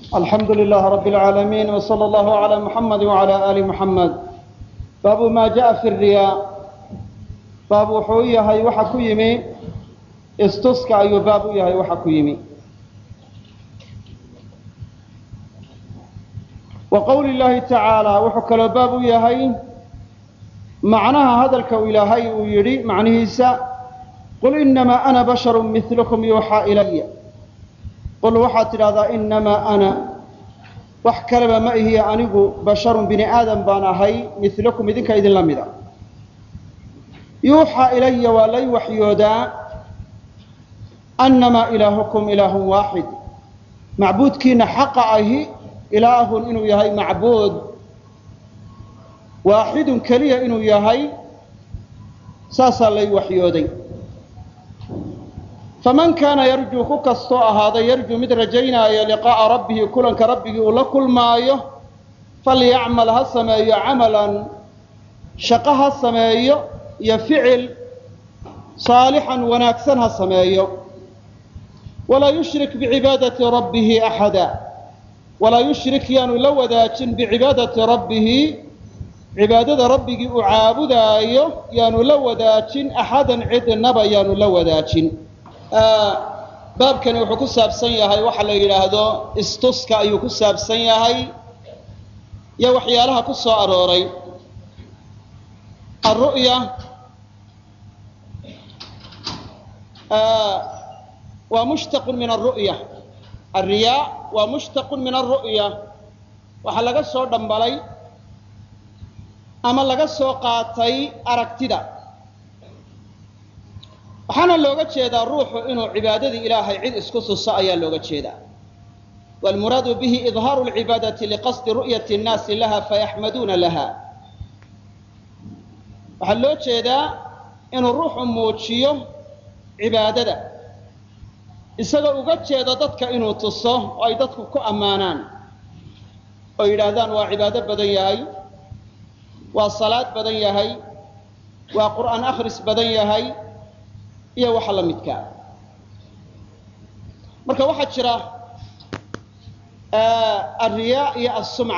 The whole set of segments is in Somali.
alxamdu lilah rab اlcaalamiin wslى اllahu عlى muxamadi wعalى ali muxamed baabu ma jaءa fi riyaa baab wuxuu u yahay waxa ku yimi istuska ayuu baab u yahay waxa ku yimi wa qowli llahi tacaala wuxuu kaloo baab u yahay macnaha hadalka uu ilaahay uu yidhi macnihiisa qul inamaa ana basharu milkum yuuxaa ilaya qul waxaad tidhahdaa inamaa ana wax kaleba ma ihiya anigu basharun bini aadam baan ahay milakum idinka idinla mida yuuxaa ilaya waa lay waxyoodaa annamaa ilaahukum ilaahun waaxid macbuudkiina xaqa ahi ilaahun inuu yahay macbuud waaxidun keliya inuu yahay saasaa lay waxyooday faman kaana yarjuu ku kastoo ahaaday yarjuu mid rajaynaayo liqaa'a rabbihi kulanka rabbigii uu la kulmaayo falyacmal ha sameeyo camalan shaqo ha sameeyo iyo ficil saalixan wanaagsan ha sameeyo walaa yushrik bicibaadati rabbihi axada walaa yushrik yaanu la wadaajin bicibaadati rabbihi cibaadada rabbigii uu caabudaayo yaanu la wadaajin axadan cidnaba yaanu la wadaajin baabkani wuxuu ku saabsan yahay waxa la yidhaahdo istuska ayuu ku saabsan yahay iyo waxyaalaha ku soo arooray aru'ya waa mushtaqun min aru'ya alriyaa waa mushtaqun min aru'ya waxaa laga soo dhambalay ama laga soo qaatay aragtida waxaana looga jeedaa ruuxu inuu cibaadadii ilaahay cid isku tuso ayaa looga jeedaa waalmuraadu bihi idhaaru lcibaadati liqasdi ru'yati nnaasi laha fayaxmaduuna laha waxaa loo jeedaa inuu ruuxu muujiyo cibaadada isagoo uga jeedo dadka inuu tuso oo ay dadku ku ammaanaan oo yidhaahdaan waa cibaado badan yahay waa salaad badan yahay waa qur'aan akhris badan yahay iyo waxa la midkaa marka waxaa jira alriyaa iyo assumca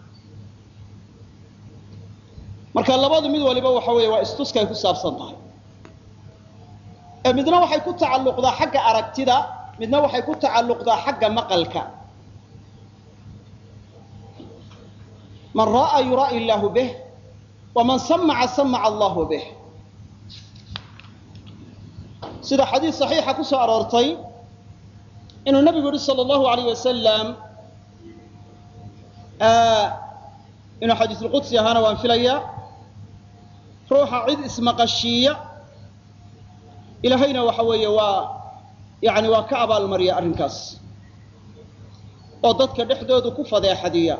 marka labadu mid waliba waxa weeye waa istuskay ku saabsan tahay ee midna waxay ku tacalluqdaa xagga aragtida midna waxay ku tacalluqdaa xagga maqalka man ra'aa yuraa'i illaahu bih waman samaca samaca allahu bih sida xadiis saxiixa ku soo aroortay inuu nabigu yihi sala allahu alayh wasalam inuu xadiisulqudsi ahaana waan filayaa ruuxa cid ismaqashiiya ilaahayna waxa weeye waa yani waa ka abaalmariya arrinkaas oo dadka dhexdoodu ku fadeexadiya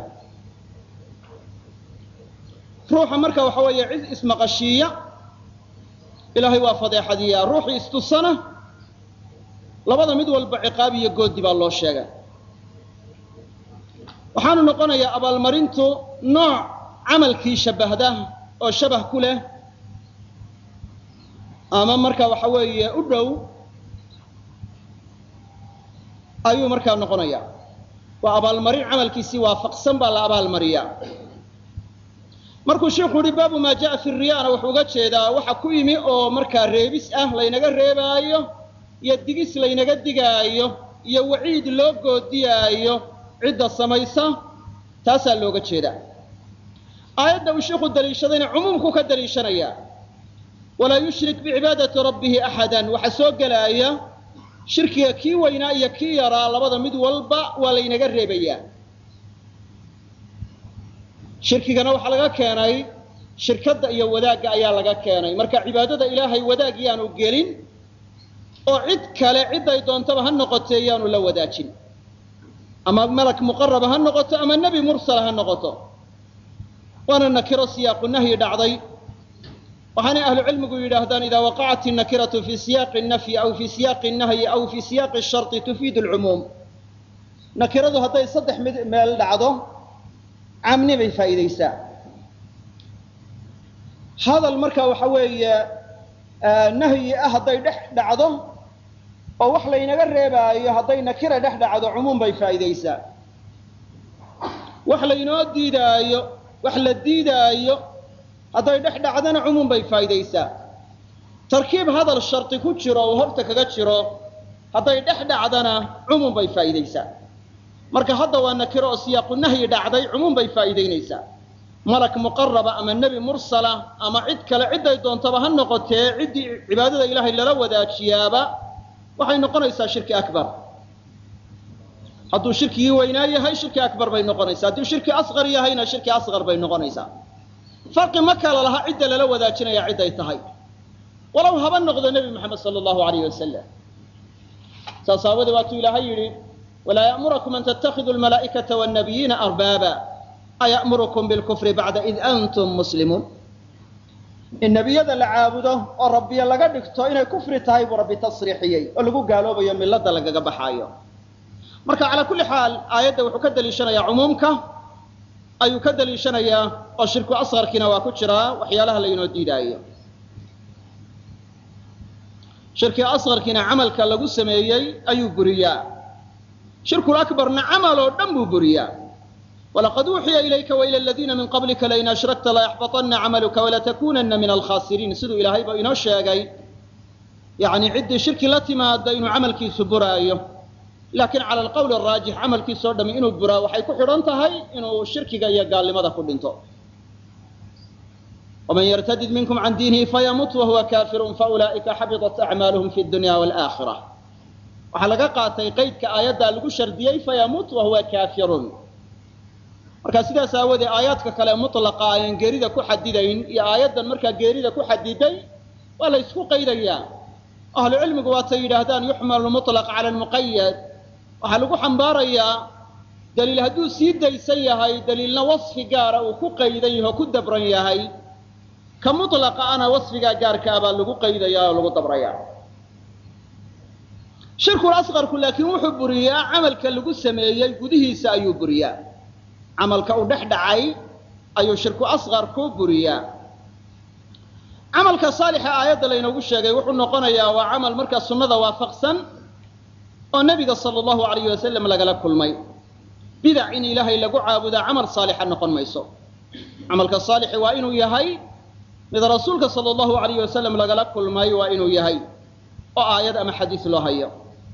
ruuxa marka waxa weeye cid ismaqashiiya ilaahay waa fadeexadiyaa ruuxii istusana labada mid walba ciqaab iyo goodi baa loo sheegay waxaanu noqonayaa abaalmarintu nooc camalkii shabbahda oo shabah ku leh ama marka waxa weeye u dhow ayuu markaa noqonayaa waa abaalmarin camalkiisii waafaqsan baa la abaalmariyaa markuu sheikhu yihi baabu maa jaءa fi riyana wuxuu uga jeedaa waxa ku yimi oo markaa reebis ah laynaga reebaayo iyo digis laynaga digaayo iyo waciid loo goodiyaayo cidda samaysa taasaa looga jeedaa aayadda uu sheikhu daliishadayna cumuumku ka daliishanayaa walaa yushrik bicibaadati rabbihi axada waxaa soo gelaaya shirkiga kii weynaa iyo kii yaraa labada mid walba waa laynaga reebayaa shirkigana waxaa laga keenay shirkadda iyo wadaagga ayaa laga keenay marka cibaadada ilaahay wadaag yaanu gelin oo cid kale ciday doontaba ha noqotee yaanu la wadaajin ama malak muqaraba ha noqoto ama nebi mursala ha noqoto waana nakiro siyaaqu nahyi dhacday waxaanay ahlu cilmigu yidhaahdaan idaa waqacat innakiratu fii siyaaqi nafyi aw fii siyaaqi nahyi aw fii siyaaqi sharti tufiidu lcumuum nakiradu hadday saddex mid meel dhacdo camni bay faa'iidaysaa hadal marka waxa weeye nahyi ah hadday dhex dhacdo oo wax laynaga reebaayo hadday nakira dhex dhacdo cumuum bay faa'iidaysaa wax laynoo diidaayo wax la diidaayo hadday dhex dhacdana cumuum bay faa'idaysaa tarkiib hadal shardi ku jiro uu horta kaga jiro hadday dhex dhacdana cumuum bay faa'idaysaa marka hadda waa nakiro oo siyaaqu nahyi dhacday cumuum bay faa'iidaynaysaa malak muqaraba ama nebi mursala ama cid kale cidday doontaba ha noqotee ciddii cibaadada ilaahay lala wadaajiyaaba waxay noqonaysaa shirki akbar hadduu shirkigii weynaa yahay shirki akbar bay noqonaysaa hadduu shirki asqar yahayna shirki asqar bay noqonaysaa farqi ma kala laha cidda lala wadaajinaya cidday tahay walow haba noqdo nebi moxamed sala allahu alayh wasalam saas aawadee waatuu ilaahay yidhi walaa ya'murakum an tattakhiduu almalaa'ikata wannabiyiina arbaaba aya'murukum bilkufri bacda id antum muslimuun in nebiyada la caabudo oo rabbiya laga dhigto inay kufri tahay buu rabbi tasriixiyey oo lagu gaaloobayo milladda lagaga baxaayo marka calaa kulli xaal aayadda wuxuu ka daliishanayaa cumuumka ayuu ka daliishanayaa oo shirku asqarkiina waa ku jiraa waxyaalaha laynoo diidaayo shirki asqarkiina camalka lagu sameeyey ayuu buriyaa shirkul akbarna camal oo dhan buu buriyaa walaqad uuxiya ilayka waila aladiina min qablika lain ashrakta layaxbaطana camaluka walatakunana min alkhasiriin siduu ilaahayba inoo sheegay yani ciddii shirki la timaada inuu camalkiisu buraayo laakiin cala alqowli araajix camalkiisoo dhami inuu buraa waxay ku xidhan tahay inuu shirkiga iyo gaalnimada ku dhinto waman yartadid minkum can diinihi fayamut wahuwa kafirun faulaa'ika xabiطat acmaaluhum fi dunya walaaakhira waxaa laga qaatay qeydka aayaddaa lagu shardiyey fayamut wahuwa kafirun marka sidaas aawoodee aayaadka kale mutlaqa ayaan geerida ku xadidayn iyo aayaddan markaa geerida ku xadiday waa la ysku qaydayaa ahlu cilmigu waatay yidhaahdaan yuxmalu muطlaq cala lmuqayad waxaa lagu xambaarayaa daliil hadduu sii daysan yahay daliilna wasfi gaara uu ku qaydan yahay oo ku dabran yahay ka mutlaqa ana wasfigaa gaarka ah baa lagu qaydayaa oo lagu dabrayaa shirkul asqarku laakiin wuxuu buriyaa camalka lagu sameeyey gudihiisa ayuu buriyaa camalka uu dhex dhacay ayuu shirku asqarku buriyaa camalka saalixa aayadda laynoogu sheegay wuxuu noqonayaa waa camal markaa sunnada waafaqsan oo nebiga sala allahu alayh wasalam lagala kulmay bidac in ilaahay lagu caabudaa camal saalixa noqon mayso camalka saalixi waa inuu yahay mid rasuulka sala allahu alayh wasalam lagala kulmay waa inuu yahay oo aayad ama xadiis loo hayo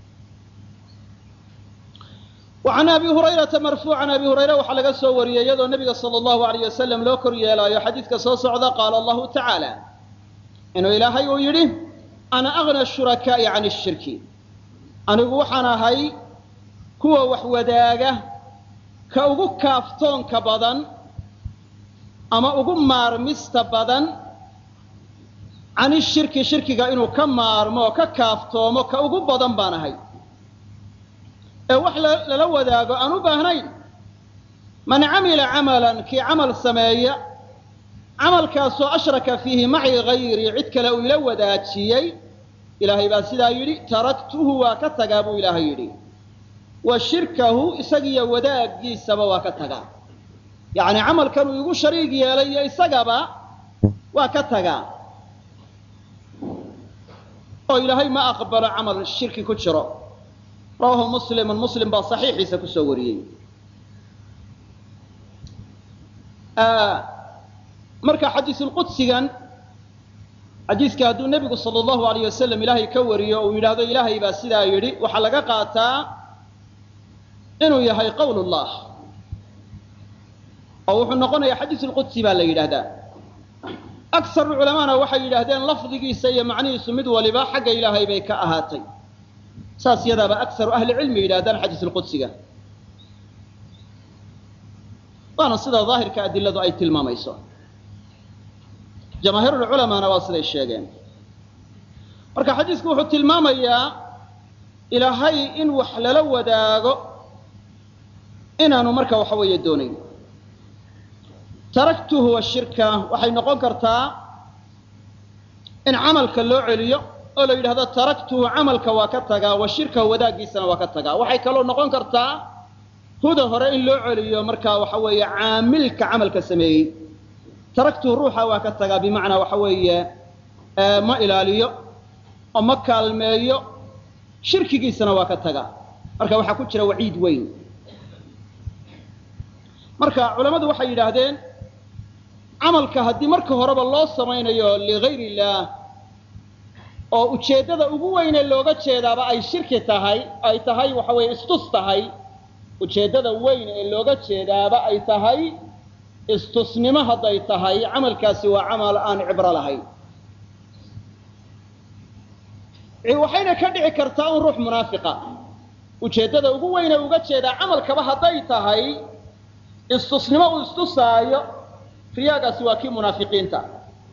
وعn abi hurayrata marfuucan abi hurayre waxaa laga soo wariyey iyadoo nebiga salى اllahu alayh wasalam loo kor yeelaayo xadiidka soo socda qaala allahu tacaala inuu ilaahay uu yidhi ana agna shurakaa'i can الshirki anigu waxaan ahay kuwa wax wadaaga ka ugu kaaftoonka badan ama ugu maarmista badan can ishirki shirkiga inuu ka maarmo oo ka kaaftoomo ka ugu badan baan ahay ee wax lala wadaago aan u baahnayn man camila camalan kii camal sameeya camalkaasoo ashraka fiihi maci hayrii cid kale uu ila wadaajiyey ilaahay baa sidaa yidhi taraktuhu waa ka tagaa buu ilaahay yidhi wa shirkahu isagiyo wadaaggiisaba waa ka tagaa yacni camalkanuu igu shariig yeelay iyo isagaba waa ka tagaa oo ilaahay ma aqbalo camal shirki ku jiro rawahu muslimun muslim baa saxiixiisa kusoo wariyey marka xadiisulqudsigan xadiiska hadduu nebigu sala allahu alayh wasalam ilaahay ka wariyo uu yidhaahdo ilaahay baa sidaa yidhi waxaa laga qaataa inuu yahay qowl llah oo wuxuu noqonayaa xadiisulqudsi baa la yidhaahdaa aksaru culamaana waxay yidhaahdeen lafdigiisa iyo macnihiisu mid waliba xagga ilaahay bay ka ahaatay saas yadaaba aksaru ahli cilmi yidhahdaan xadiisulqudsiga waana sida daahirka adiladu ay tilmaamayso jamaahiirulculamaana waa siday sheegeen marka xadiisku wuxuu tilmaamayaa ilaahay in wax lala wadaago inaanu marka waxa weeye doonayn taraktuhu washirka waxay noqon kartaa in camalka loo celiyo oo la yidhahdo taraktuhu camalka waa ka tagaa wa shirkahu wadaaggiisana waa ka tagaa waxay kaloo noqon kartaa huda hore in loo celiyo markaa waxa weeye caamilka camalka sameeyey taraktuhu ruuxa waa ka tagaa bimacnaa waxa weeye ma ilaaliyo oo ma kaalmeeyo shirkigiisana waa ka tagaa marka waxaa ku jira waciid weyn marka culammadu waxay yidhaahdeen camalka haddii marka horeba loo samaynayo ligayr illaah oo ujeeddada ugu weyne looga jeedaaba ay shirki tahay ay tahay waxa weeye istus tahay ujeeddada weyn ee looga jeedaaba ay tahay istusnimo hadday tahay camalkaasi waa camal aan cibro lahayn waxayna ka dhici kartaa un ruux munaafiqa ujeeddada ugu weyne uga jeedaa camalkaba hadday tahay istusnimo uu istusaayo riyaagaasi waa kii munaafiqiinta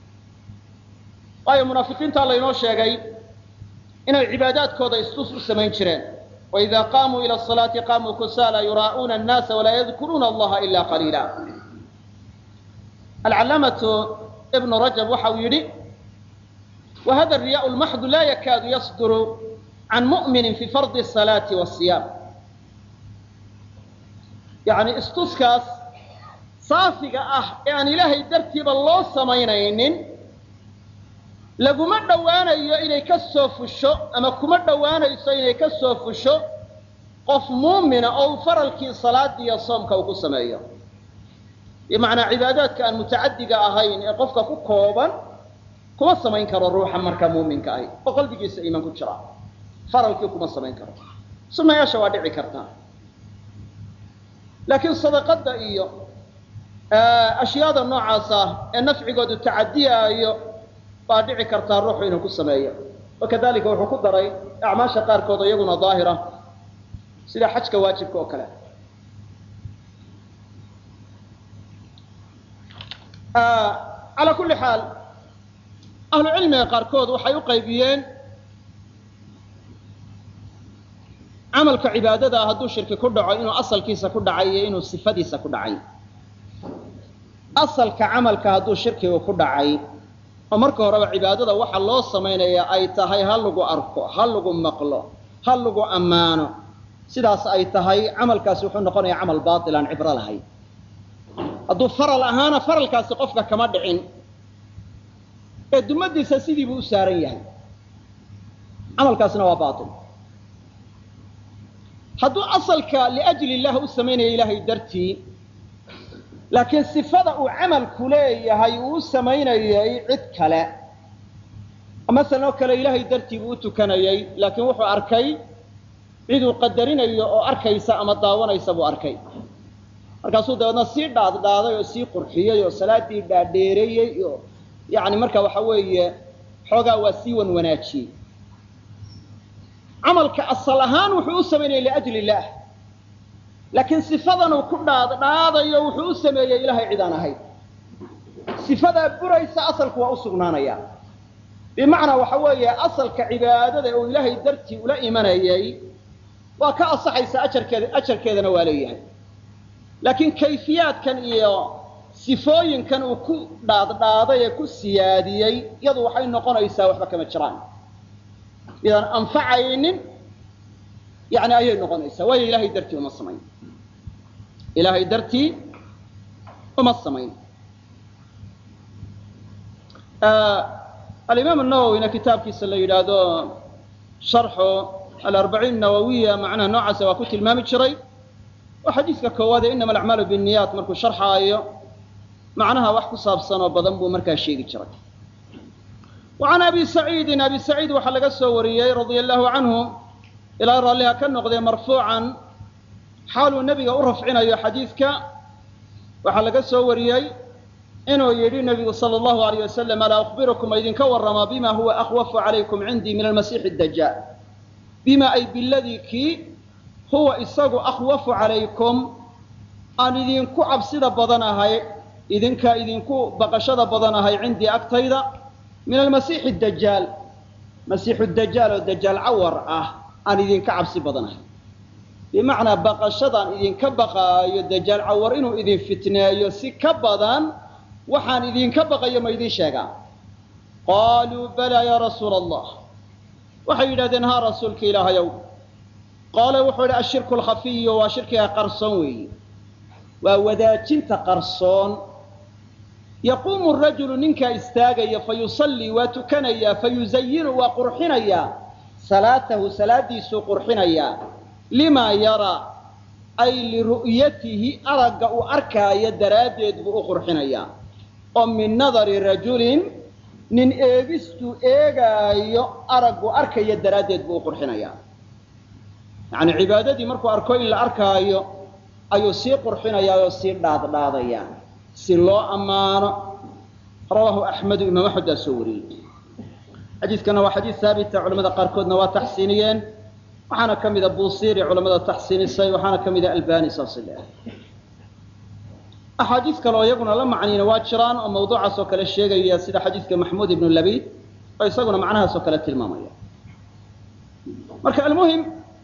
waayo munaafiqiintaa laynoo sheegay inay cibaadaadkooda istus u samayn jireen waidaa qaamuu ila asalaati qaamuu kusaala yuraa'uuna annaasa walaa yadkuruuna allaha ila qaliila alcalaamatu ibnu rajab waxa uu yidhi whada الriyaء lmaxdu la yakaadu yasduru can mu'mini fi fardi الصalaaةi wالصiyaam yani istuskaas saafiga ah ee aan ilaahay dartiiba loo samaynaynin laguma dhowaanayo inay ka soo fusho ama kuma dhowaanayso inay ka soo fusho qof muumina oo uu faralkii salaada iyo soomka uu ku sameeyo bimacnaa cibaadaadka aan mutacadiga ahayn ee qofka ku kooban kuma samayn karo ruuxa markaa muuminka ahi oo qalbigiisa iimaan ku jira faralkii kuma samayn karo sunnayaasha waa dhici kartaa laakiin sadaqada iyo ashyaada noocaasa ee nafcigoodu tacadiyaayo baa dhici kartaa ruuxu inuu ku sameeyo wakadalika wuxuu ku daray acmaasha qaarkood iyaguna daahira sida xajka waajibka oo kale calaa kulli xaal ahlu cilmiga qaarkood waxay u qaybiyeen camalka cibaadada hadduu shirki ku dhaco inuu asalkiisa ku dhacay iyo inuu sifadiisa ku dhacay asalka camalka hadduu shirkigu ku dhacay oo marka horeba cibaadada waxa loo samaynaya ay tahay ha lagu arko ha lagu maqlo ha lagu ammaano sidaas ay tahay camalkaasi wuxuu noqonayaa camal baatil aan cibro lahayn hadduu faral ahaana faralkaasi qofka kama dhicin ee dumadiisa sidii buu u saaran yahay camalkaasna waa baatil hadduu asalka liajli illah u samaynaya ilaahay dartii laakiin sifada uu camalku leeyahay uu u samaynayay cid kale masalan oo kale ilaahay dartii buu u tukanayay laakiin wuxuu arkay ciduu qadarinayo oo arkaysa ama daawanaysa buu arkay markaasuu dabeedna sii dhaaddhaaday oo sii qurxiyey oo salaadii dhaadheereeyey oo yani marka waxa weeye xoogaa waa sii wan wanaajiyey camalka asal ahaan wuxuu u samaynaya liajli illaah laakiin sifadanuu ku dhaaddhaadayo wuxuu u sameeyey ilahay cid aan ahayn sifadaa buraysa asalku waa u sugnaanaya bimacnaa waxa weeye asalka cibaadada uu ilaahay dartii ula imanayay waa ka asaxaysa ajarkeeda ajarkeedana waa leeyahay laakiin kayfiyaadkan iyo sifooyinkan uu ku dhaaddhaaday ee ku siyaadiyey iyadu waxay noqonaysaa waxba kama jiraan midaan anfacaynin yani ayay noqonaysaa waayo ilahay dartii uma samayn ilaahay dartii uma samayn alimaam nawowina kitaabkiisa la yidhaahdo sharxu alarbaciin nawawiya macnaha noocaasa waa ku tilmaami jiray oo xadiiska koowaad ee inama alacmaalu binniyaat markuu sharxaayo macnaha wax ku saabsan oo badan buu markaa sheegi jiray wa can abi saciidin abi saciid waxaa laga soo wariyey radia allahu canhu ilaa raalliha ka noqdee marfuucan xaaluu nebiga u rafcinayo xadiidka waxaa laga soo wariyey inuu yidhi nebigu sala allahu alayh wasalam alaa ukhbirukum idinka warramaa bima huwa akhwafu calaykum cindii min almasiixi dajaal bima ay biladii kii huwa isagu akhwafu calaykum aan idinku cabsida badanahay idinka idinku baqashada badanahay cindii agtayda min almasiixi dajaal masiixu dajaal oo dajaal cawar ah aan idinka cabsi badanahay bimacnaa baqashadaan idinka baqaayo dajaal cawar inuu idin fitneeyo si ka badan waxaan idinka baqayo ma idiin sheegaa qaaluu balaa yaa rasuula allah waxay yidhahdeen haa rasuulka ilaahayow qaala wuxuu yidhi ashirku alkhafiyu waa shirkiga qarsoon weeyi waa wadaajinta qarsoon yaquumu rajulu ninkaa istaagaya fa yusallii waa tukanayaa fa yuzayinu waa qurxinayaa salaatahu salaadiisuu qurxinayaa limaa yaraa ay liru'yatihi aragga uu arkaayo daraaddeed buu u qurxinayaa oo min nadari rajulin nin eegistuu eegaayo araggu arkaya daraaddeed buu u qurxinayaa yacni cibaadadii markuu arko in la arkaayo ayuu sii qurxinayaa oo sii dhaadhaadayaa si loo ammaano rawaahu axmedu imaam axmed baa soo wariyey xadiiskana waa xadiis haabita culamada qaarkoodna waa taxsiiniyeen waxaana ka mida buusiiri culamada taxsiinisay waxaana ka mida albani saasi le axaadiis kale oo iyaguna la macniina waa jiraan oo mawduucaas oo kale sheegaya sida xadiiska maxmuud ibnu labiid oo isaguna macnahaas oo kale tilmaamaya marka almuhim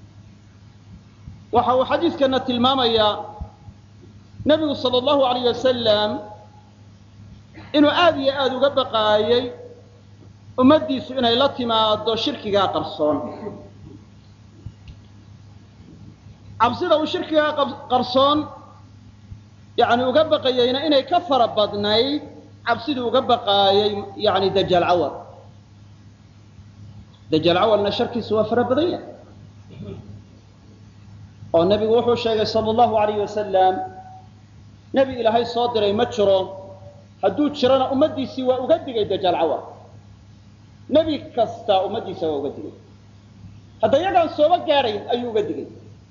waxa uu xadiiskana tilmaamayaa nebigu sala allahu alayh wasalam inuu aada iyo aada uga baqaayey ummaddiisu inay la timaado shirkigaa qarsoon cabsida uu shirkigaa qarsoon yani uga baqayeyna inay ka fara badnayd cabsiduu uga baqaayey yani dajaal cawal dajaal cawalna sharkiisu waa fara badan yahay oo nebigu wuxuu sheegay sala allahu alayh wasalam nebi ilaahay soo diray ma jiro hadduu jirona ummaddiisii waa uga digay dajaal cawal nebi kasta ummaddiisa waa uga digay hadda iyagaan sooba gaadhayn ayuu uga digay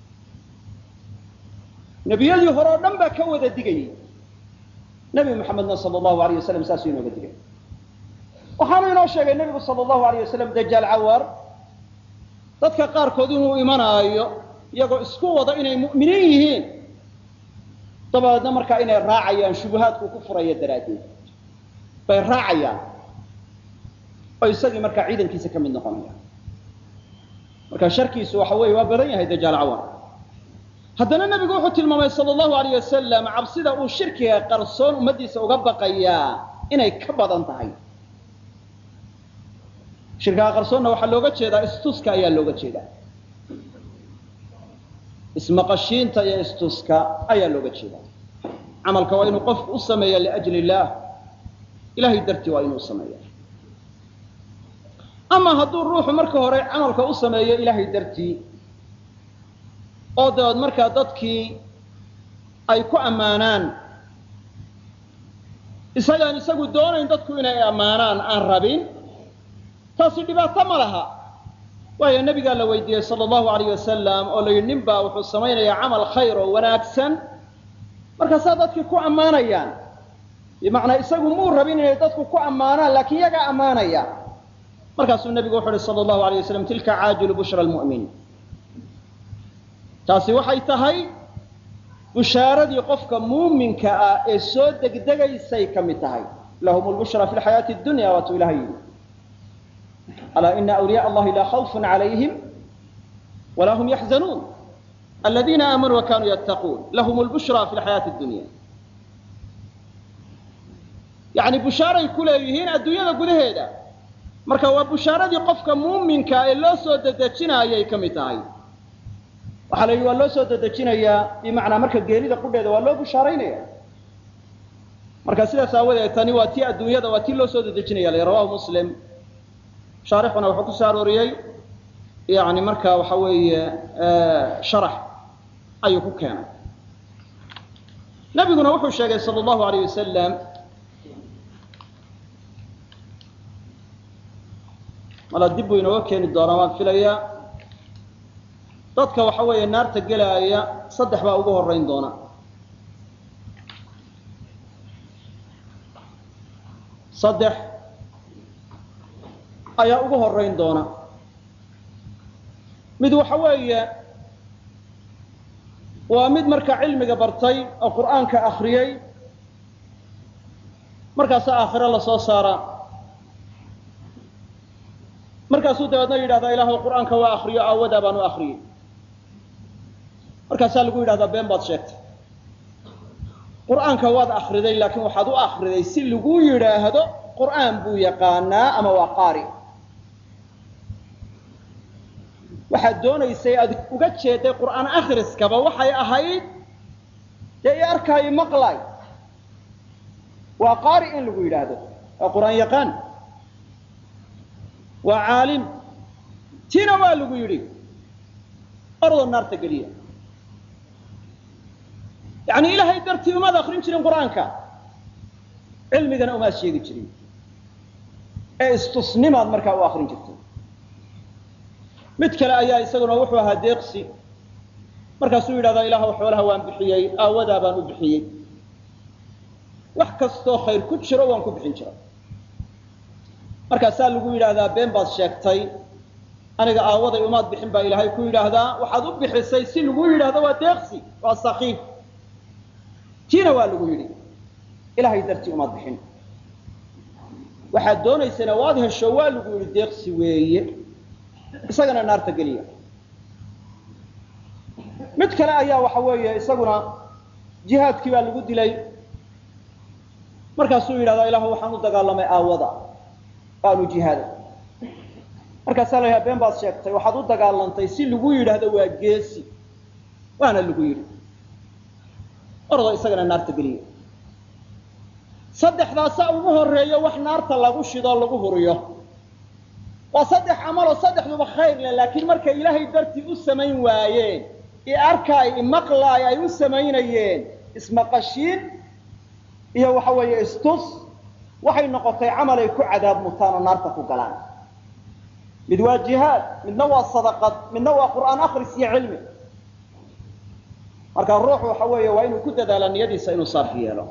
nebiyadii hore oo dhan baa ka wada digayey nebi maxamedna sala allahu alayh wasalam saasuu inooga digay waxaanu inoo sheegay nebigu sala allahu alayh wasalam dajaal cawar dadka qaarkood inuu imanaayo iyagoo isku wada inay mu'miniin yihiin dabadeedna markaa inay raacayaan shubuhaadku ku furaya daraaddeed bay raacayaan oo isagii markaa ciidankiisa ka mid noqonaya marka sharkiisu waxa weeye waa badan yahay dajaal cawar haddana nebigu wuxuu tilmaamay sala allahu alayh wasalam cabsida uu shirkiga qarsoon ummaddiisa uga baqayaa inay ka badan tahay shirkiga qarsoonna waxaa looga jeedaa istuska ayaa looga jeedaa ismaqashiinta iyo istuska ayaa looga jeedaa camalka waa inuu qofku u sameeya liajli illaah ilahay dartii waa inuu sameeya ama hadduu ruuxu marka hore camalka u sameeyo ilaahay dartii oo dabeed markaa dadkii ay ku ammaanaan isagaan isagu doonayn dadku inay ammaanaan aan rabin taasi dhibaato ma laha waayo nebigaa la weydiiyey sala allahu alayh wasalam oo la yidhi nin baa wuxuu samaynayaa camal khayr oo wanaagsan markaasaa dadkii ku ammaanayaan bimacnaa isagu muu rabin inay dadku ku ammaanaan laakiin iyagaa ammaanaya markaasuu nebigu wuxu uhi sala allahu alayh wasalam tilka caajilu bushra lmu'min taasi waxay tahay bushaaradii qofka muuminka ah ee soo degdegaysay ka mid tahay lahum lbushra fi lxayaati dunya waatuu ilahay yidhi alaa ina awliyaء allahi laa khawfun calayhim walaa hum yaxzanuun aladiina aamanuu wa kanuu yattaquun lahum lbushra fi lxayaati dunya yani bushaaray ku leeyihiin adduunyada gudaheeda marka waa bushaaradii qofka muuminka ee loo soo dedejinaayay ka mid tahay waxaa la yidhi waa loo soo dedejinayaa bimacnaa marka geelida qudheeda waa loo bushaaraynaya marka sidaas aawadeed tani waa tii adduunyada waa tii loo soo dedejinaya la rawahu muslim shaarixuna wuxuu ku soo arooriyey yani marka waxa weeye sharax ayuu ku keenay nabiguna wuxuu sheegay sala allahu alayh wasalam mala dib buu inooga keeni doonaa waan filayaa dadka waxa weeye naarta gelaaya saddex baa ugu horeyn doona saddex ayaa ugu horeyn doona mid waxa weeye waa mid marka cilmiga bartay oo qur'aanka akriyey markaasaa aakhiro lasoo saaraa markaasuu dabeedna yidhahdaa ilaahu qur'aanka waa akriyo aawadaa baan u akriyey markaasaa lagu yidhahdaa been baad sheegtay qur'aanka waad akriday laakiin waxaad u akriday si lagu yidhaahdo qur'aan buu yaqaanaa ama waa qaari waxaad doonaysay aad uga jeeday qur'aan akhriskaba waxay ahayd dee i arkaayo maqlay waa qaari in lagu yidhaahdo waa qur'aan yaqaan waa caalim tiina waa lagu yidhi ordoo naarta geliya yacni ilaahay dartii umaad akrin jirin qur-aanka cilmigana umaad sheegi jirin ee istusnimaad markaa u akrin jirtay mid kale ayaa isaguna wuxuu ahaa deeqsi markaasuu yidhahdaa ilaahw xoolaha waan bixiyey aawadaa baan u bixiyey wax kastoo khayr ku jiro waan ku bixin jira markaasaa lagu yidhaahdaa been baad sheegtay aniga aawaday umaad bixin baa ilaahay ku yidhaahdaa waxaad u bixisay si lagu yidhaahdo waa deeqsi waa sakiif tiina waa lagu yidhi ilaahay dartii umaad bixin waxaad doonaysana waad hesho waa lagu yidhi deeqsi weeye isagana naarta geliya mid kale ayaa waxa weeye isaguna jihaadkii baa lagu dilay markaasuu yidhahdaa ilahu waxaan u dagaalamay aawada waanu jihaaday markaasaa la yidhaha been baad sheegtay waxaad u dagaalantay si lagu yidhaahdo waa geesi waana lagu yidhi ordo isagana naarta geliya saddexdaasa ugu horeeyo wax naarta lagu shidoo lagu huriyo waa saddex camaloo saddexduba khayr leh laakiin markay ilaahay dartii u samayn waayeen i arkaay imaqlaay ay u samaynayeen ismaqashiin iyo waxa weeye istus waxay noqotay camal ay ku cadaab mutaan oo naarta ku galaan mid waa jihaad midna waa sadaqad midna waa qur'aan akris iyo cilmi marka ruuxu waxa weeye waa inuu ku dadaala niyadiisa inuu saafi yeelo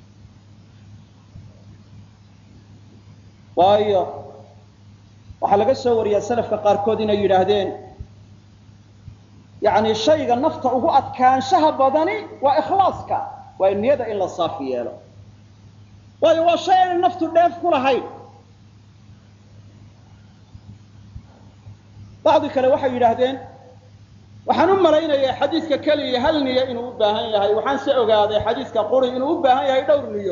waayo waxaa laga soo wariyaa salafka qaarkood inay yidhaahdeen yani shayga nafta ugu adkaanshaha badani waa ikhlaaska waa niyada in la saafi yeelo waayo waa shay aanay naftu dheef ku lahayn bacdi kale waxay yidhaahdeen waxaan u malaynayaa xadiiska keliya hal niyo inuu u baahan yahay waxaan se ogaaday xadiiska quri inuu u baahan yahay dhowr niyo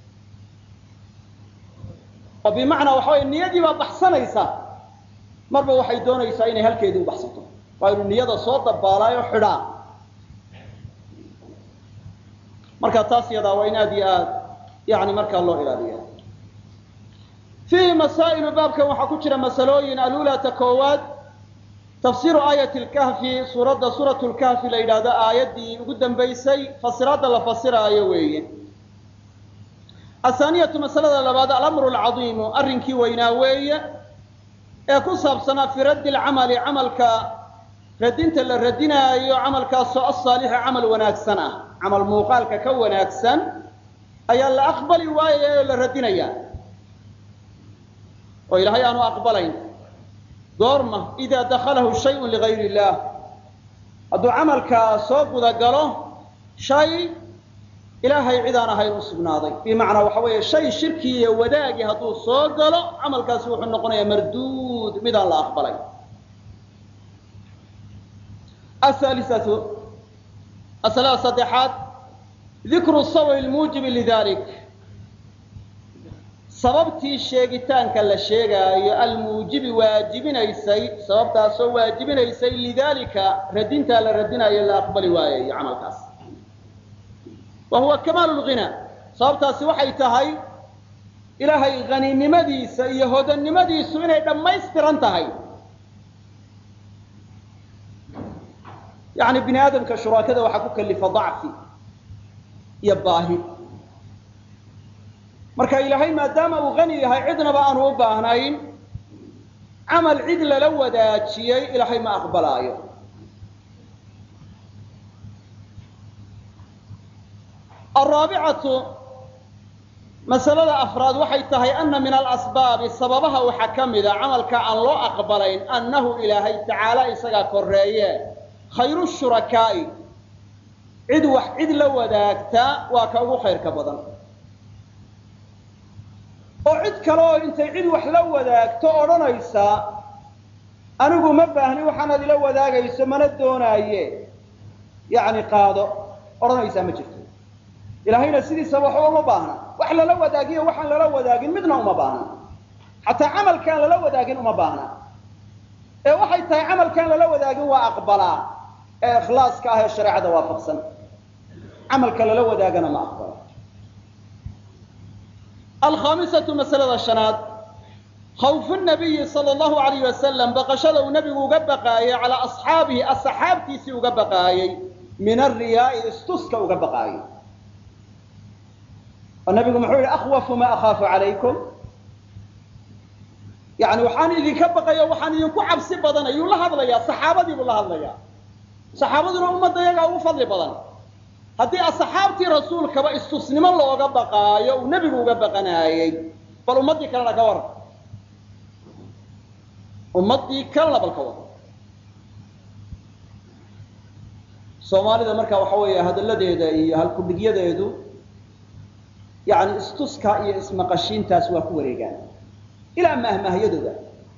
oo bimacnaa waxa wey niyadii baa baxsanaysa marba waxay doonaysaa inay halkeedii u baxsato waa inuu niyada soo dabaalaayo xidhaa marka taas yadaa waa in aad iyo aad yani markaa loo ilaaliya fiihi masaa'ilu baabkan waxaa ku jira masalooyin alulaata koowaad tafsiiru aayati lkahfi suuradda suuratu lkahfi la yidhaahdo aayaddii ugu dambaysay fasiraadda la fasiraayo weeye athaaniyatu masalada labaad alamru alcadiimu arrinkii weynaa weeye ee ku saabsanaa fii raddi lcamali camalka radinta la radinaayo camalkaasoo asaalixi camal wanaagsan ah camal muuqaalka ka wanaagsan ayaa la aqbali waayaya oo la radinaya oo ilaahay aanu aqbalayn goorma idaa dakhalahu shayun ligayr illaah hadduu camalkaa soo gudagalo shay ilaahay cid aan ahayn u sugnaaday bimacnaa waxa weeye shay shirki iyo wadaagi hadduu soo galo camalkaasi wuxuu noqonayaa marduud mid aan la aqbalay ahaalisatu masalada saddexaad dikru sababi lmuujibi lidalik sababtii sheegitaanka la sheegaayo almuujibi waajibinaysay sababtaasoo waajibinaysay lidalika radintaa la radinayo la aqbali waayayo camalkaas wa huwa kamaalu lghina sababtaasi waxay tahay ilaahay haninimadiisa iyo hodannimadiisu inay dhammaystiran tahay yani bini aadamka shuraakada waxaa ku kalifa dacfi iyo baahi marka ilaahay maadaama uu hani yahay cidnaba aanu u baahnayn camal cid lala wadaajiyey ilaahay ma aqbalaayo araabicatu masalada afraad waxay tahay ana min alasbaabi sababaha waxaa ka mida camalka aan loo aqbalayn annahu ilaahay tacaala isagaa koreeye khayru shurakaa'i cid wax cid la wadaagta waa ka ugu khayrka badan oo cid kale oo intay cid wax la wadaagto odhanaysa anigu ma baahni waxaanaad ila wadaagayso mana doonaaye yacni qaado odhanaysaa ma jirto ilaahayna sidiisaba waxba uma baahna wax lala wadaagiyo waxaan lala wadaagin midna uma baahna xataa camalkaan lala wadaagin uma baahna ee waxay tahay camalkaan lala wadaagin waa aqbalaa ee ikhlaaska ah ee shareecada waafaqsan camalka lala wadaagana ma aqbalo alkhaamisatu masalada shanaad khawfu nabiyi sala allahu alayh wasalam baqashada uu nebigu uga baqaayey calaa asxaabihi asxaabtiisii uga baqaayey min alriyaa'i istuska uga baqaayo oo nabigu muxuu yihi akhwafu ma akhaafu calaykum yani waxaan idinka baqaya waxaan idinku cabsi badan ayuu la hadlayaa saxaabadiibuu la hadlayaa saxaabaduna ummadda iyagaa ugu fadli badan haddii asxaabtii rasuulkaba istusnimo looga baqaayo uu nebigu uga baqanaayey bal ummaddii kalena ka waran ummaddii kalena bal ka waran soomaalida marka waxa weeye hadalladeeda iyo halkudhigyadeedu yani istuska iyo ismaqashiintaas waa ku wareegaan ilaa mahmahyadooda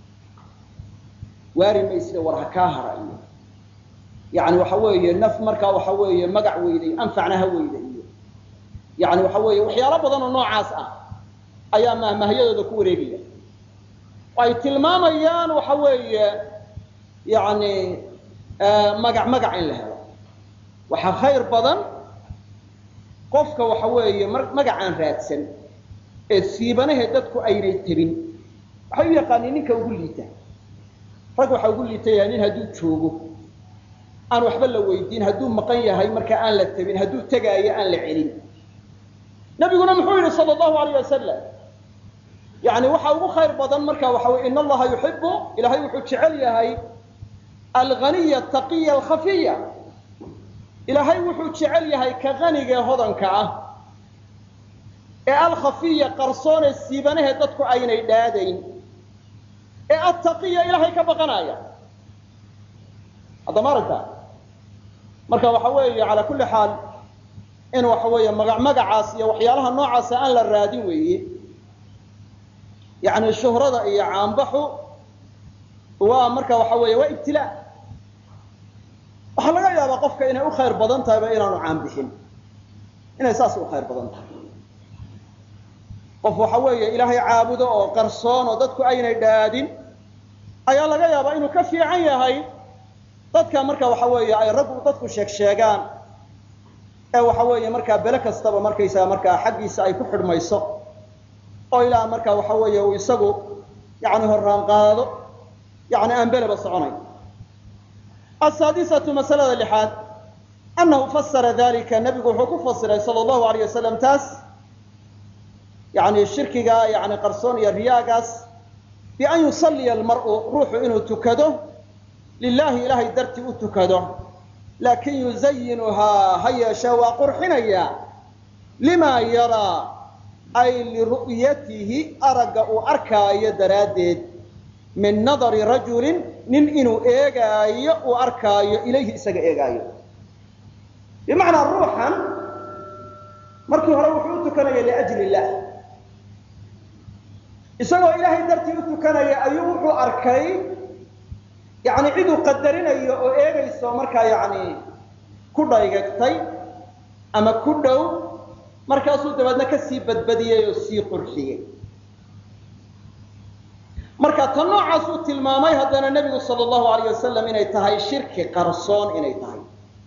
waari maysida war ha kaa hara iyo yani waxa weeye naf markaa waxa weeye magac weyday anfacna ha weyda iyo yani waxa weeye waxyaalo badan oo noocaas ah ayaa mahmahyadooda ku wareegaya ay tilmaamayaan waxa weeye yani magac magac in la helo waxaa khayr badan qofka waxa weeye magacaan raadsan ee siibanahe dadku aynay tebin waxay u yaqaaniin ninka ugu liita rag waxaa ugu liita yahay nin hadduu joogo aan waxba la weydiin hadduu maqan yahay marka aan la tebin hadduu tegaayo aan la celin nabiguna muxuu yidhi sal allahu alayh wasalam yani waxa ugu khayr badan marka waxa weye in allaha yuxibu ilahay wuxuu jecel yahay alghaniya ataqiya alkhafiya ilaahay wuxuu jecel yahay ka qaniga ee hodanka ah ee alkhafiya qarsoonee siibanahe dadku aynay dhaadayn ee attaqiya ilaahay ka baqanaya haddama aragta marka waxa weeye calaa kulli xaal in waxa weeye maga magacaas iyo waxyaalaha noocaasa aan la raadin weeye yani shuhrada iyo caanbaxu waa marka waxa weeye waa ibtilaa waxaa laga yaabaa qofka inay u khayr badan tahayba inaanu caanbixin inay saas u khayr badan tahay qof waxa weeye ilaahay caabudo oo qarsoon oo dadku aynay dhaadin ayaa laga yaabaa inuu ka fiican yahay dadka marka waxa weeye ay raggu dadku sheeg sheegaan ee waxa weeye markaa bele kastaba markaysaga markaa xaggiisa ay ku xidhmayso oo ilaa marka waxa weeye uu isagu yani horraan qaado yani aan beleba soconayn asaadisatu masalada lixaad annahu fasara dalika nabigu wuxuu ku fasiray sala allahu alayh wasalam taas yani shirkiga yani qarsoon iyo riyaagaas bian yusalliya almar'u ruuxu inuu tukado lilahi ilahay dartii u tukado laakin yuzayinuhaa ha yeeshee waa qurxinaya lima yaraa ay liru'yatihi aragga uu arkaayo daraaddeed min nadari rajulin nin inuu eegaayo uu arkaayo ilayhi isaga eegaayo bimacnaa ruuxan markii hore wuxuu u tukanaya liajli illah isagoo ilaahay dartii u tukanaya ayuu wuxuu arkay yani ciduu qadarinayo oo eegayso markaa yani ku dhaygagtay ama ku dhow markaasuu dabeedna kasii badbadiyey oo sii qurxiyey marka tan noocaas uu tilmaamay haddana nebigu sala allahu alayh wasalam inay tahay shirki qarsoon inay tahay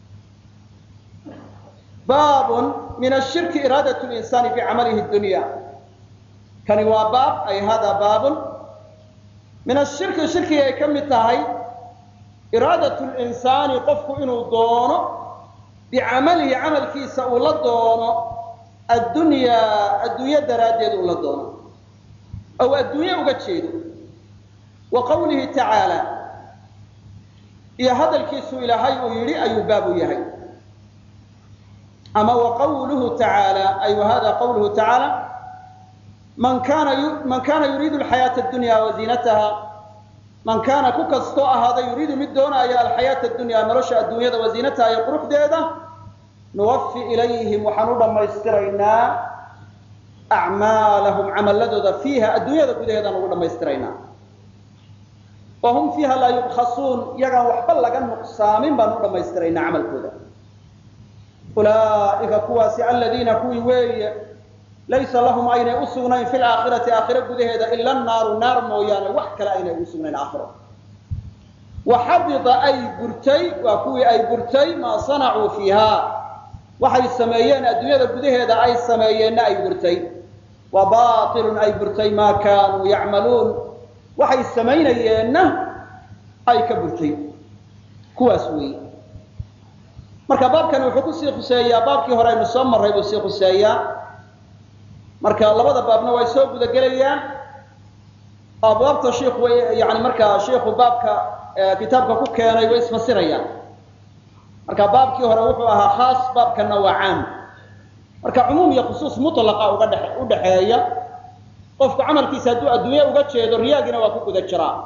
baabun min ashirki iraadat linsaani bicamalihi dunya kani waa baab ay hada baabun min ashirki shirkiga ay ka mid tahay iraadat linsaani qofku inuu doono bicamalihi camalkiisa uu la doono addunyaa adduunyo daraaddeed uu la doono ow adduunye uga jeedo wa qawlihi tacaala iyo hadalkiisu ilaahay uu yidhi ayuu baab u yahay ama wa qawluhu tacaala ay wa hada qawluhu tacaala man kana man kana yuriidu alxayaata addunya wa ziinataha man kaana ku kastoo ahaada yuriidu mid doonaya alxayaata addunya nolosha adduunyada wa ziinataha iyo quruxdeeda nuwafi ilayhim waxaan u dhammaystiraynaa acmaalahum camaladooda fiiha adduunyada gudaheedaan ugu dhammaystiraynaa wa hum fiiha laa yubkhasuun iyagaan waxba laga nuqsaamin baan u dhammaystiraynaa camalkooda ulaa'ika kuwaasi aladiina kuwii weeye laysa lahum aynay u sugnayn fi laakhirati aakhiro gudaheeda ila naaru naar mooyaane wax kale aynay ugu sugnayn aakhiro wa xabita ay burtay waa kuwii ay burtay maa sanacuu fiiha waxay sameeyeen adduunyada gudaheeda ay sameeyeenna ay burtay wa bailun ay burtay maa kaanuu yacmaluun waxay samaynayeenna ay ka burtay kuwaas weeye marka baabkani wuxuu kusii khuseeyaa baabkii hore aynu soo marray buu sii khuseeyaa marka labada baabna way soo gudagelayaan abwaabta shiikhu way yani markaa shiikhu baabka kitaabka ku keenay way isfasirayaan marka baabkii hore wuxuu ahaa khaas baabkana waa caam marka cumuum iyo khusuus mutlaqa uga dhe u dhexeeya qofku camalkiisa hadduu adduunye uga jeedo riyaagina waa ku guda jiraa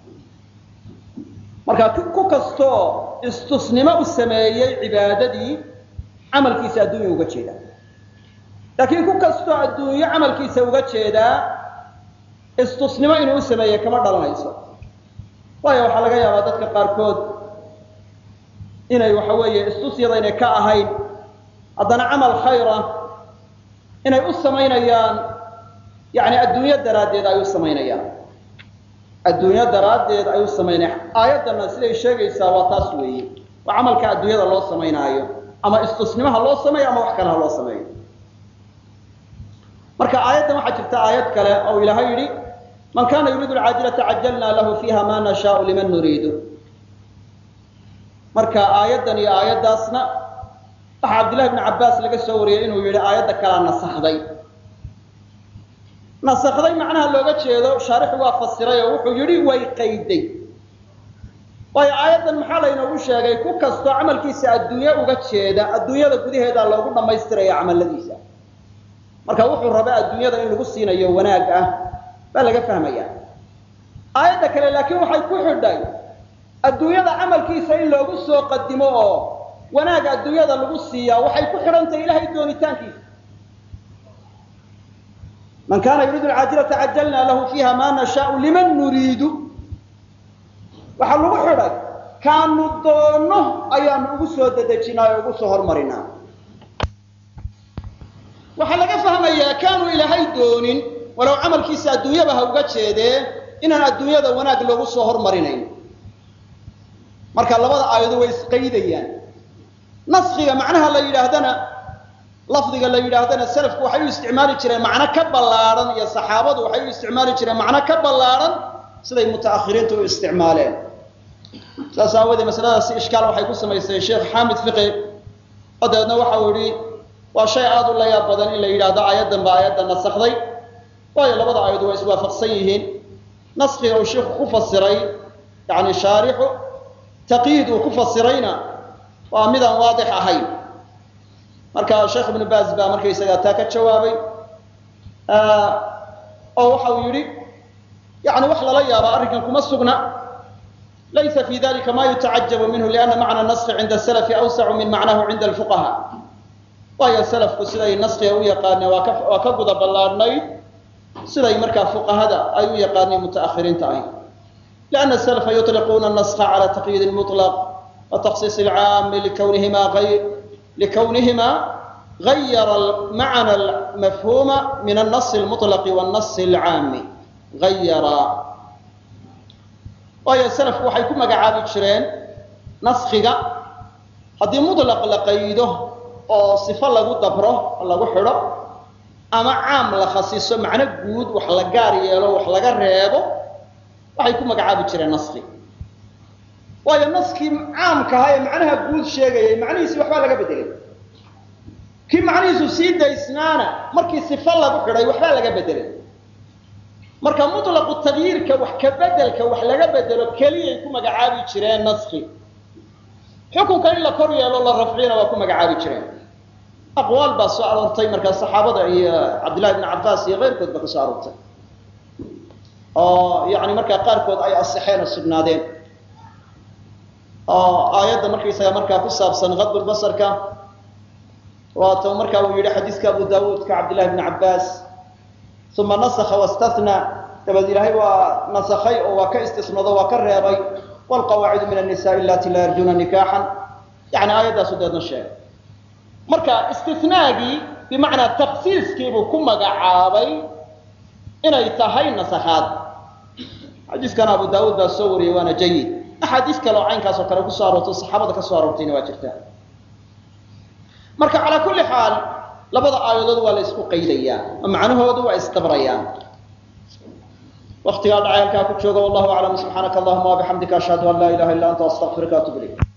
marka ku kastoo istusnimo u sameeyey cibaadadii camalkiisa adduunya uga jeeda laakiin ku kastoo adduunyo camalkiisa uga jeedaa istusnimo inuu u sameeyey kama dhalanayso waayo waxaa laga yaabaa dadka qaarkood inay waxa weeye istusyadaynay ka ahayn haddana camal khayra inay u samaynayaan yani adduunyo daraaddeed ay u samaynayaan adduunyo daraaddeed ay u samaynayaan aayaddana siday sheegaysaa waa taas weeye waa camalka adduunyada loo samaynaayo ama istusnimaha loo sameeyo ama wax kale ha loo sameeyo marka aayaddan waxaa jirta aayad kale oo ilaahay yidhi man kana yuriidu alcaajilata cajalna lahu fiiha ma nashaau liman nuriidu marka aayaddan iyo aayaddaasna waxaa cabdillahi bni cabbaas laga soo wariyey inuu yidhi aayadda kalaa nasakday nasakday macnaha looga jeedo shaarixu waa fasiray oo wuxuu yidhi way qayday waayo aayaddan maxaa laynoogu sheegay ku kastoo camalkiisa adduunye uga jeeda adduunyada gudaheeda loogu dhammaystiraya camaladiisa marka wuxuu raba adduunyada in lagu siinayo wanaag ah baa laga fahmaya aayadda kale laakiin waxay ku xidhay adduunyada camalkiisa in loogu soo qadimo oo wanaag adduunyada lagu siiyaa waxay ku xidhantahay ilahay doonitaankiisa man kana yuriidu alcaajilata cajalna lahu fiiha ma nashaau liman nuriidu waxaa lagu xidhay kaanu doonno ayaanu ugu soo dedejinaa oo ugu soo hormarinaa waxaa laga fahmayaa kaanu ilaahay doonin walow camalkiisa adduunyaba ha uga jeedee inaan adduunyada wanaag loogu soo hormarinayn marka labada aayado way isqaydayaan naskiga macnaha la yidhaahdana lafdiga la yidhaahdana salafku waxay u isticmaali jireen macno ka ballaadhan iyo saxaabadu waxay u isticmaali jireen macno ka ballaadhan siday mutaakhiriintu u isticmaaleen saas aawadee masaladaasi ishkaal waxay ku samaysay sheekh xaamid fiqi oo dabeedna waxa uu yihi waa shay aada u layaab badan in la yidhaahdo aayaddan ba aayadda nasakday waayo labada aayadu waa iswaafaqsan yihiin naskiga uu sheikhu ku fasiray yani shaarixu taqyiid uu ku fasirayna waa midaan waadix ahayn marka sheekh ibnu baaz baa markaysagaa taa ka jawaabay oo waxa uu yidhi yani wax lala yaaba arrinkan kuma sugna laysa fi dalika ma yutacajabu minhu lianna macna naski cinda salafi awsacu min macnahu cinda alfuqaha waayo salafku siday naskiga u yaqaaneen waa ka waa ka guda ballaadhnayd siday markaa fuqahada ay u yaqaaneen mutaakhiriinta ahy lianna salafa yutliquuna naska cala taqyiid lmutlaq wa taksiis alcaami likawnihima ayr likawnihima gayara macna mafhuma min anasi lmutlaqi wannasi alcaami gayara waayo salafku waxay ku magacaabi jireen naskiga haddii mutlaq la qaydo oo sifo lagu dabro oo lagu xidho ama caam la khasiso macno guud wax la gaar yeelo wax laga reebo waxay ku magacaabi jireen naski waayo naskii caamka ahaa ee macnaha guud sheegayay macnihiisi waxbaa laga bedelay kii macnihiisu sii daysnaana markii sifo lagu xidhay waxbaa laga bedelay marka mutlaqu tagyiirka wax ka bedelka wax laga bedelo keliyay ku magacaabi jireen naski xukunka in la kor yeelo la rafciyana waa ku magacaabi jireen aqwaal baa soo aroortay markaa saxaabada iyo cabdillahi bni cabbaas iyo keyrkood ba ka soo aroortay oo yani markaa qaarkood ay asixeen oo sugnaadeen oo aayadda markaysaga markaa ku saabsan kadbulbasarka waata markaa uu yidhi xadiiska abu daawuudka cabdillahi bni cabbaas uma nasakha wastathnaa dabeed ilaahay waa nasakhay oo waa ka istisnado waa ka reebay wlqawaacidu min annisaai allati laa yarjuna nikaaxan yani aayaddaasu deedna sheegay marka istinaagii bimacnaa taksiiskiibuu ku magacaabay inay tahay nasakhaad xadiiskana abu daawuud baa soo wariyey waana jayid axaadiis kale oo caynkaasoo kale kusoo aroortay saxaabada ka soo aroortayna waa jirtaa marka calaa kulli xaal labada aayadood waa la isku qaydayaa oo macnahoodu waa isdabrayaan waktigaa dhacay halkaa ku jooga wallahu aclam subxaanaka allahuma wabixamdika ashhadu an laa ilaha illa anta astaqfiruka atub ilayk